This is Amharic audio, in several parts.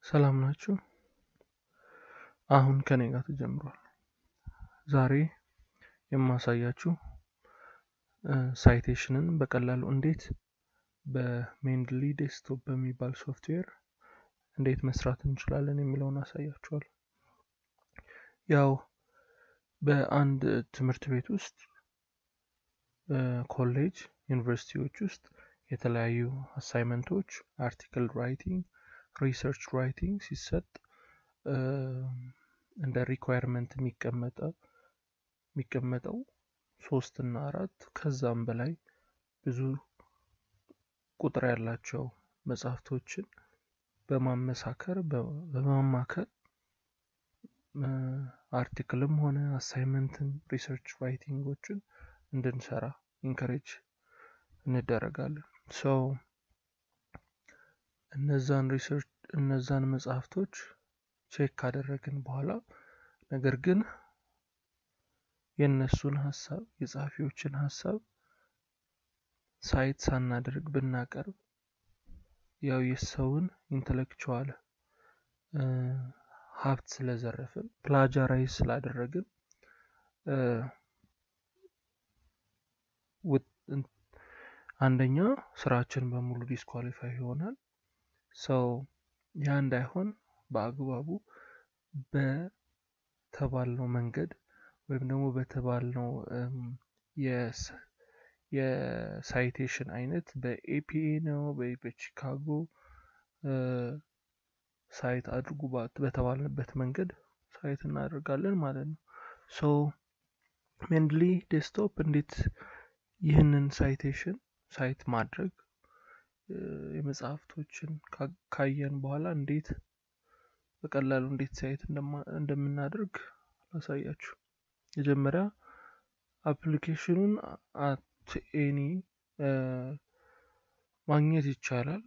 ሰላም ናችሁ? አሁን ከኔ ጋር ተጀምሯል። ዛሬ የማሳያችሁ ሳይቴሽንን በቀላሉ እንዴት በሜንድሊ ዴስክቶፕ በሚባል ሶፍትዌር እንዴት መስራት እንችላለን የሚለውን አሳያችኋል። ያው በአንድ ትምህርት ቤት ውስጥ ኮሌጅ፣ ዩኒቨርሲቲዎች ውስጥ የተለያዩ አሳይመንቶች፣ አርቲክል ራይቲንግ፣ ሪሰርች ራይቲንግ ሲሰጥ እንደ ሪኳየርመንት የሚቀመጠው የሚቀመጠው ሶስት እና አራት ከዛም በላይ ብዙ ቁጥር ያላቸው መጽሐፍቶችን በማመሳከር በማማከር አርቲክልም ሆነ አሳይመንትን ሪሰርች ራይቲንጎችን እንድንሰራ ኢንከሬጅ እንደረጋለን። ሶ እነዛን ሪሰርች እነዛን መጽሐፍቶች ቼክ ካደረግን በኋላ ነገር ግን የእነሱን ሀሳብ የጸሐፊዎችን ሀሳብ ሳይት ሳናደርግ ብናቀርብ ያው የሰውን ኢንተሌክቹዋል ሀብት ስለዘረፍን ፕላጃራይዝ ስላደረግን አንደኛ ስራችን በሙሉ ዲስኳሊፋይ ይሆናል። ሰው ያ እንዳይሆን በአግባቡ በተባልነው መንገድ ወይም ደግሞ በተባልነው የሳይቴሽን አይነት በኤፒኤ ነው ወይ በቺካጎ ሳይት አድርጉ በተባልንበት መንገድ ሳይት እናደርጋለን ማለት ነው። ሶ ሜንድሊ ዴስክቶፕ እንዴት ይህንን ሳይቴሽን ሳይት ማድረግ የመጽሐፍቶችን ካየን በኋላ እንዴት በቀላሉ እንዴት ሳይት እንደምናደርግ ላሳያችሁ። መጀመሪያ አፕሊኬሽኑን አት ኤኒ ማግኘት ይቻላል።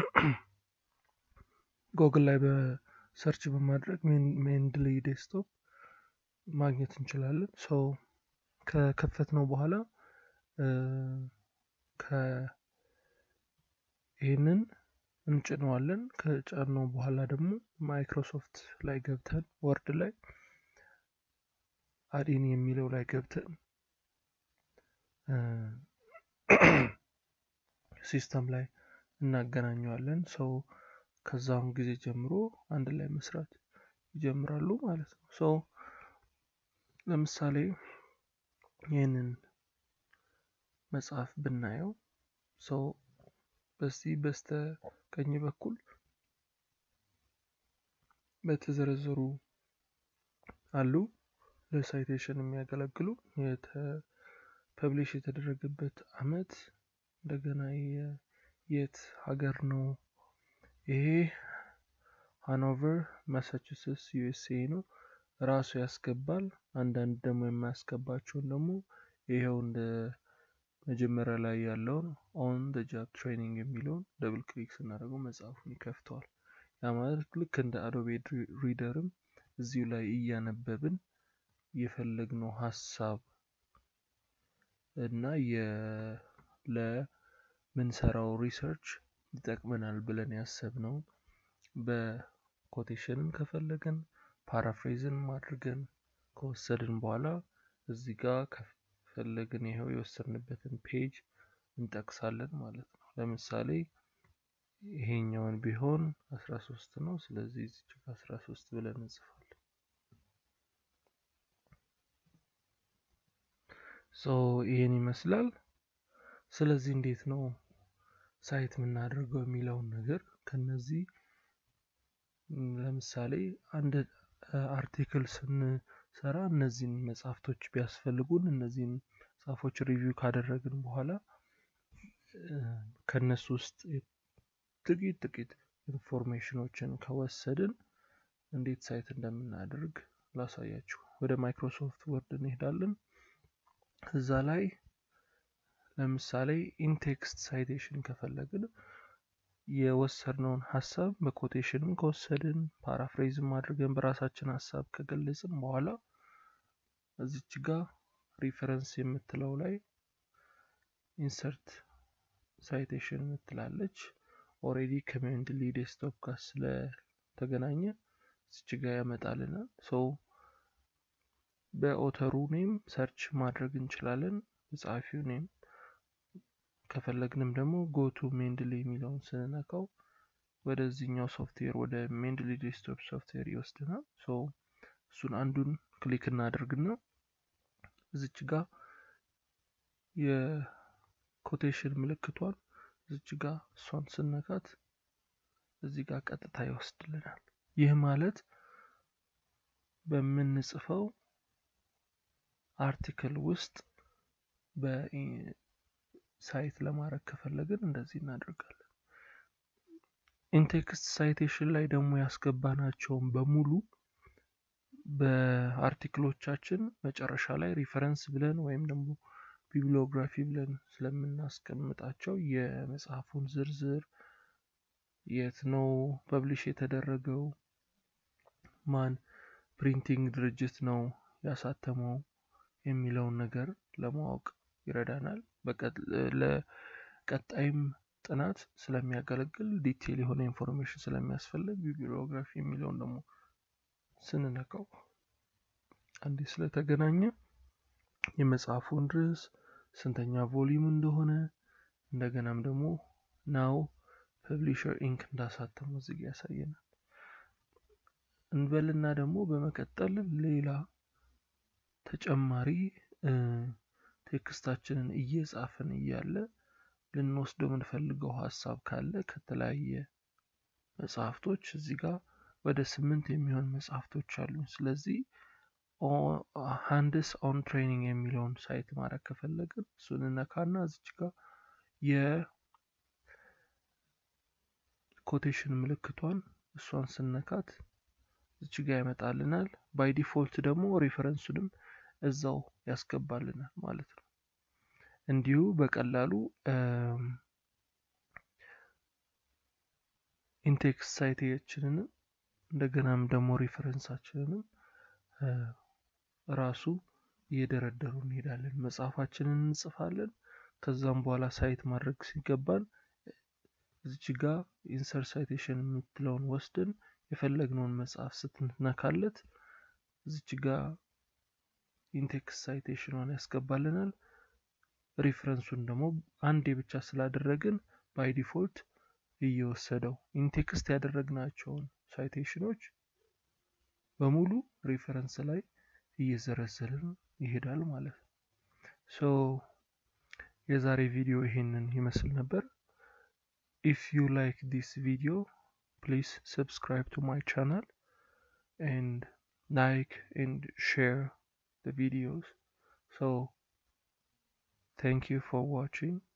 ጎግል ላይ በሰርች በማድረግ ሜንድሊ ዴስክቶፕ ማግኘት እንችላለን። ሰው ከከፈት ነው በኋላ ይህንን እንጭነዋለን። ከጫነው በኋላ ደግሞ ማይክሮሶፍት ላይ ገብተን ወርድ ላይ አዲን የሚለው ላይ ገብተን ሲስተም ላይ እናገናኘዋለን። ሰው ከዛም ጊዜ ጀምሮ አንድ ላይ መስራት ይጀምራሉ ማለት ነው። ሰው ለምሳሌ ይህንን መጽሐፍ ብናየው ሰው በዚህ በስተ ቀኝ በኩል በተዘረዘሩ አሉ ለሳይቴሽን የሚያገለግሉ ፐብሊሽ የተደረገበት አመት እንደገና የት ሀገር ነው ይሄ ሃኖቨር ማሳቹሴትስ ዩኤስኤ ነው ራሱ ያስገባል። አንዳንድ ደግሞ የማያስገባቸውን ደግሞ ይኸው እንደ መጀመሪያ ላይ ያለውን ኦን ደ ጃብ ትሬኒንግ የሚለውን ደብል ክሊክ ስናደርገው መጽሐፉን ይከፍተዋል። ያ ማለት ልክ እንደ አዶቤ ሪደርም እዚሁ ላይ እያነበብን የፈለግነው ሀሳብ እና ለምንሰራው ሪሰርች ይጠቅመናል ብለን ያሰብነው በኮቴሽንም ከፈለግን ፓራፍሬዝን አድርገን ከወሰድን በኋላ እዚህ ጋር ከፈለግን ይኸው የወሰድንበትን ፔጅ እንጠቅሳለን ማለት ነው። ለምሳሌ ይሄኛውን ቢሆን አስራ ሶስት ነው። ስለዚህ እዚች ጋር አስራ ሶስት ብለን እንጽፋለን። ሶ ይሄን ይመስላል። ስለዚህ እንዴት ነው ሳይት የምናደርገው የሚለውን ነገር ከነዚህ ለምሳሌ አንድ አርቲክል ስንሰራ እነዚህን መጽሐፍቶች ቢያስፈልጉን እነዚህን መጽሐፎች ሪቪው ካደረግን በኋላ ከነሱ ውስጥ ጥቂት ጥቂት ኢንፎርሜሽኖችን ከወሰድን እንዴት ሳይት እንደምናደርግ ላሳያችሁ። ወደ ማይክሮሶፍት ወርድ እንሄዳለን። እዛ ላይ ለምሳሌ ኢንቴክስት ሳይቴሽን ከፈለግን የወሰድነውን ሀሳብ በኮቴሽንም ከወሰድን ፓራፍሬዝም አድርገን በራሳችን ሀሳብ ከገለጽን በኋላ እዚች ጋር ሪፈረንስ የምትለው ላይ ኢንሰርት ሳይቴሽን የምትላለች ኦሬዲ ከሜንድሊ ዴስክቶፕ ጋር ስለተገናኘ እዚች ጋ ያመጣልናል። ሶ በኦተሩ ኔም ሰርች ማድረግ እንችላለን፣ በጸሐፊው ኔም። ከፈለግንም ደግሞ ጎቱ ሜንድሊ የሚለውን ስንነካው ወደዚህኛው ሶፍትዌር ወደ ሜንድሊ ዴስክቶፕ ሶፍትዌር ይወስድናል። ሶ እሱን አንዱን ክሊክ እናደርግና እዚች ጋ የኮቴሽን ምልክቷን እዚች ጋ እሷን ስነካት እዚህ ጋር ቀጥታ ይወስድልናል። ይህ ማለት በምንጽፈው አርቲክል ውስጥ በሳይት ለማድረግ ከፈለግን እንደዚህ እናደርጋለን። ኢንቴክስት ሳይቴሽን ላይ ደግሞ ያስገባናቸውን በሙሉ በአርቲክሎቻችን መጨረሻ ላይ ሪፈረንስ ብለን ወይም ደግሞ ቢብሊዮግራፊ ብለን ስለምናስቀምጣቸው የመጽሐፉን ዝርዝር የት ነው ፐብሊሽ የተደረገው፣ ማን ፕሪንቲንግ ድርጅት ነው ያሳተመው የሚለውን ነገር ለማወቅ ይረዳናል። ለቀጣይም ጥናት ስለሚያገለግል ዲቴል የሆነ ኢንፎርሜሽን ስለሚያስፈልግ ቢብሊዮግራፊ የሚለውን ደግሞ ስንነካው አንዴ ስለተገናኘ የመጽሐፉን ርዕስ ስንተኛ ቮሊዩም እንደሆነ እንደገናም ደግሞ ናው ፐብሊሸር ኢንክ እንዳሳተሙ እዚህ ጋ ያሳየናል። እንበልና ደግሞ በመቀጠል ሌላ ተጨማሪ ቴክስታችንን እየጻፍን እያለ ልንወስደው የምንፈልገው ሀሳብ ካለ ከተለያየ መጽሐፍቶች እዚህ ጋር ወደ ስምንት የሚሆን መጽሐፍቶች አሉ። ስለዚህ ሃንድስ ኦን ትሬኒንግ የሚለውን ሳይት ማድረግ ከፈለግን እሱን እነካና እዚች ጋር የኮቴሽን ምልክቷን እሷን ስነካት እዚች ጋር ያመጣልናል። ባይ ዲፎልት ደግሞ ሪፈረንሱንም እዛው ያስገባልናል ማለት ነው። እንዲሁ በቀላሉ ኢንቴክስት ሳይታችንንም እንደገናም ደግሞ ሪፈረንሳችንንም ራሱ እየደረደሩ እንሄዳለን። መጽሐፋችንን እንጽፋለን። ከዛም በኋላ ሳይት ማድረግ ሲገባን እዚች ጋ ኢንሰርት ሳይቴሽን የምትለውን ወስደን የፈለግነውን መጽሐፍ ስትነካለት እዚች ጋ ኢንቴክስት ሳይቴሽኗን ያስገባልናል። ሪፍረንሱን ደግሞ አንዴ ብቻ ስላደረግን ባይ ዲፎልት እየወሰደው ኢንቴክስት ያደረግናቸውን ሳይቴሽኖች በሙሉ ሪፈረንስ ላይ እየዘረዘርን ይሄዳል ማለት ነው። ሶ የዛሬ ቪዲዮ ይሄንን ይመስል ነበር። ኢፍ ዩ ላይክ ዲስ ቪዲዮ ፕሊዝ ሰብስክራይብ ቱ ማይ ቻናል ኤንድ ላይክ ኤንድ ሼር the videos so thank you for watching